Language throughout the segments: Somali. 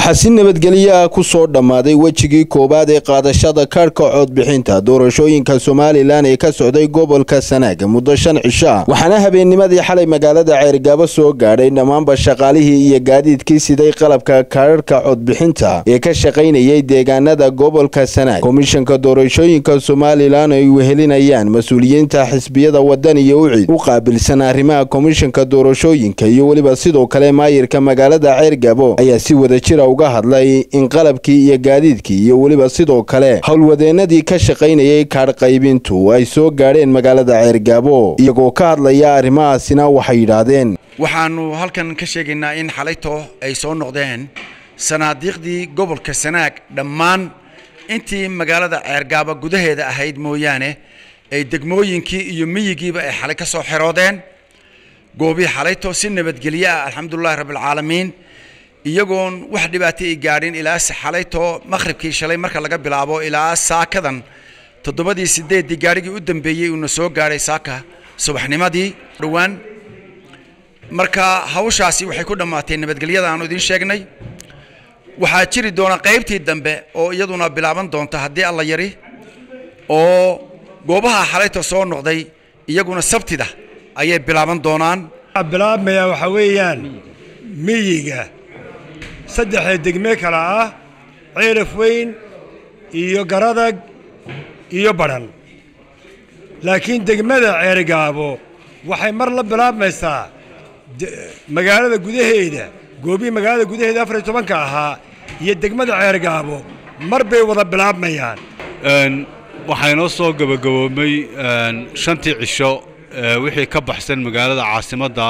waxaa si nabadgelyo ah ku soo dhammaaday wejigii koowaad ee qaadashada kaadhka codbixinta doorashooyinka somalilan ee ka socday gobolka sanaag muddo shan cisho ah waxaana habeennimadii xalay magaalada ceergaabo soo gaadhay dhammaanba shaqaalihii iyo gaadiidkii siday qalabka kaadhka codbixinta ee ka shaqaynayay deegaanada gobolka sanaag komishanka doorashooyinka somalilan ay wehelinayaan mas-uuliyiinta xisbiyada wadan iyo ucid u qaabilsan arrimaha komishanka doorashooyinka iyo weliba sidoo kale maayirka magaalada ceergaabo ayaa si wadajira uga hadlay in qalabkii iyo gaadiidkii iyo weliba sidoo kale howlwadeenadii ka shaqaynayay kaadh qaybintu ay soo gaadheen magaalada ceergaabo iyagoo ka hadlaya arrimahaasina waxay yidhaahdeen waxaanu halkan ka sheegaynaa in xalayto ay soo noqdeen sanaadiiqdii gobolka sanaag dhammaan intii magaalada ceergaabo gudaheeda ahayd mooyaane ay degmooyinkii iyo miyigiiba ay xalay ka soo xeroodeen goobii xalayto si nabadgelyo ah alxamdulilahi rabbilcaalamiin iyagoon wax dhibaato ay gaadhin ilaa xalayto maqhribkii shalay marka laga bilaabo ilaa saakadan toddobadii sideeddii gaadhigii u dambeeyey uuna soo gaadhay saaka subaxnimadii dhowaan marka hawshaasi waxay ku dhammaatay nabadgelyada aanu idiin sheegnay waxaa jiri doona qaybtii dambe oo iyaduna bilaaban doonta haddii alla yari oo goobaha xalayto soo noqday iyaguna sabtida ayay bilaaban doonaan bilaabmaya waxaa weeyaan miyiga saddexda degme kale ah ceeraf weyn iyo garadag iyo badhan laakiin degmada ceergaabo waxay mar la bilaabmaysaa magaalada gudaheeda goobihii magaalada gudaheeda afar iyo tobanka ahaa iyo degmada ceergaabo mar bay wada bilaabmayaan waxaa inoo soo gebagaboomay shantii cisho wixii ka baxsan magaalada caasimadda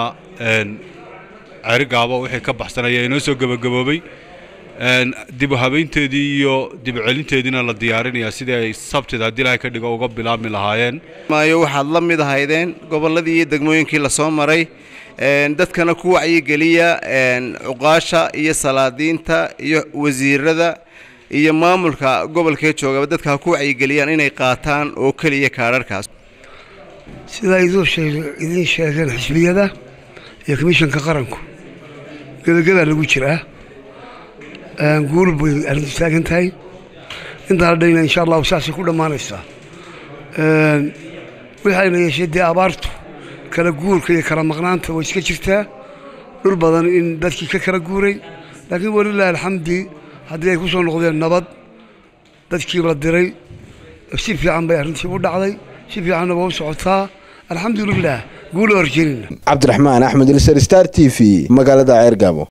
ceerigaabo wixii ka baxsan ayaa inoo soo gebagaboobay dibu habaynteedii iyo dibu celinteediina la diyaarinayaa sidii ay sabtida haddii ilaahay ka dhigo uga bilaabmi lahaayeen maayo waxaad la mid ahaydeen gobolladii iyo degmooyinkii lasoo maray dadkana ku wacyigeliya cuqaasha iyo salaadiinta iyo wasiirada iyo maamulka gobolkee joogaba dadka ha ku wacyigeliyaan inay qaataan oo keliya kaadharkaas sidaa idiin sheegeen xisbiyada iyo komishanka qaranku gebagadaa lagu jiraa guul bay arrintu taagan tahay intaan dhayna insha allahu saasay ku dhammaanaysaa waxayna yeeshay dee abaartu kala guurka iyo kala maqnaanta way iska jirtaa dhul badan in dadkii ka kala guuray laakiin walilahi alxamdi haddii ay ku soo noqdeen nabad dadkii la diray si fiican bay arrintii u dhacday si fiicanna waa u socotaa alxamdulilah guula horjeynina cabdiraxmaan axmed ilsar star t v magaalada ceergaabo